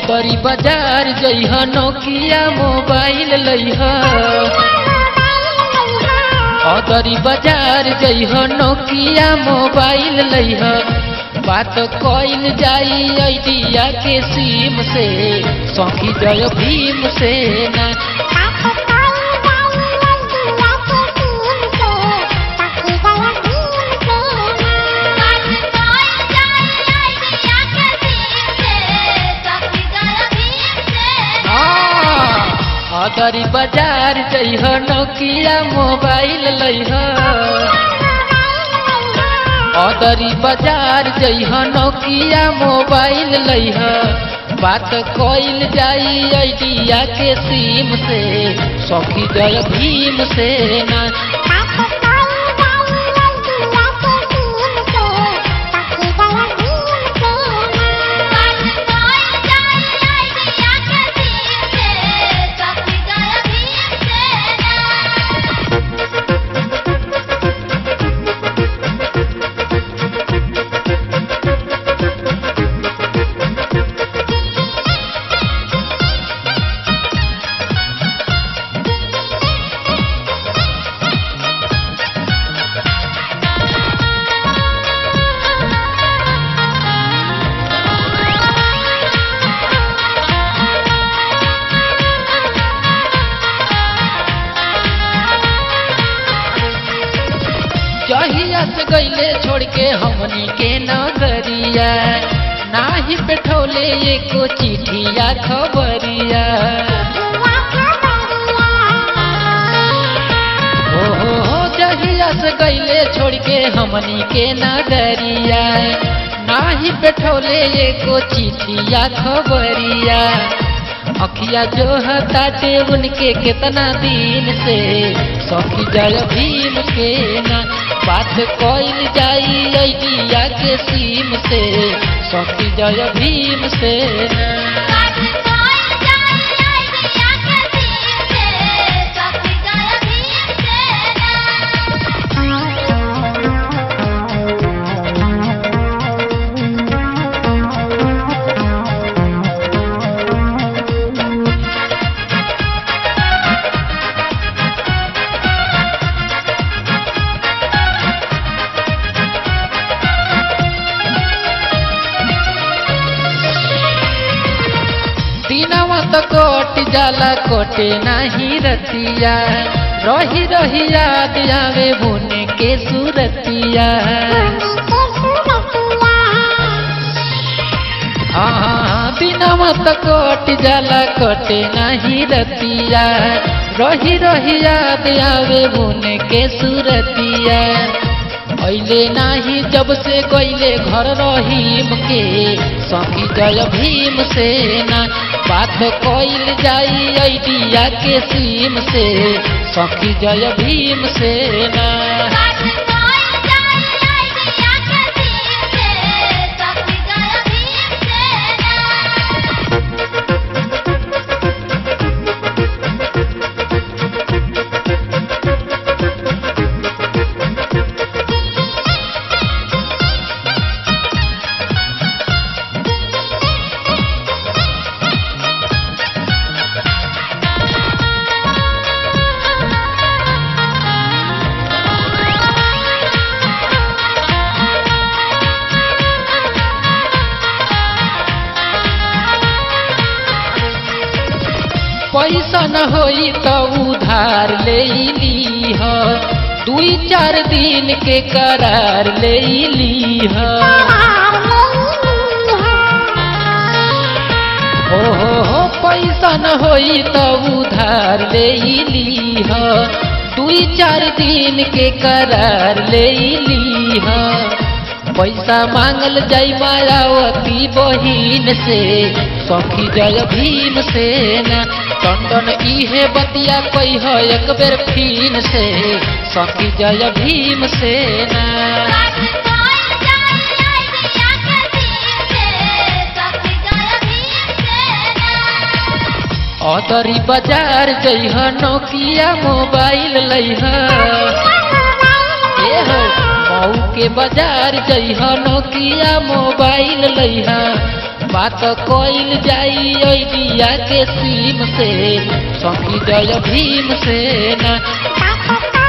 अतरी बाजार जइह नोकिया मोबाइल लइह अतरी बाजार जइह नोकिया मोबाइल लइह बात कइल जाई आइडिया के सिम से सखी जय भीम से ना अतरी बाजार जइह नोकिया मोबाइल लइह अदरी बाजार जइह नोकिया मोबाइल लइह बात कइल जाई आइडिया के सिम से सखी जय भीम से ना जहिया से गईले छोड़ के हमनी के नगरिया नाही बैठौले एको चिठिया खबरिया हो हो हो जहिया से गईले छोड़ के हमनी के नगरिया नाही बैठौले एको चिठिया खबरिया अखिया जो हताटे उनके कितना दिन से सखी जय भीम के ना बात कइल जाई आइडिया के सीम से सखी जय भीम से ना दिनवा तो कोट जाला कोटे नाही रतिया रही रही याद आवे बुने के सूरतिया हाँ दिनवा तो कोट जाला कोटे नाही रतिया रही रही याद आवे बुने के सूरतिया अइले नाही जब से गइले घर रहीम के सखी जय भीम से ना बात कइल जाई आइडिया के सीम से सखी जय भीम से ना पैसा न होई तो उधार ले ली ह दुई चार दिन के करार ले ली ह हो हो हो पैसा न होई तो उधार ले ली ह दुई चार दिन के करार ले ली ह पैसा मांगल जाई मायावती बहिन से सखी जय भीम से ना टंडन इहे बतिया कह एक बेर फीन से सखी जय भीम से ना अदरी बाजार जइह नोकिया मोबाइल लइह ए हो मऊ के बाजार जइह नोकिया मोबाइल लइह बात कोइल जाई आइडिया के सीम से सखी जय भीम से ना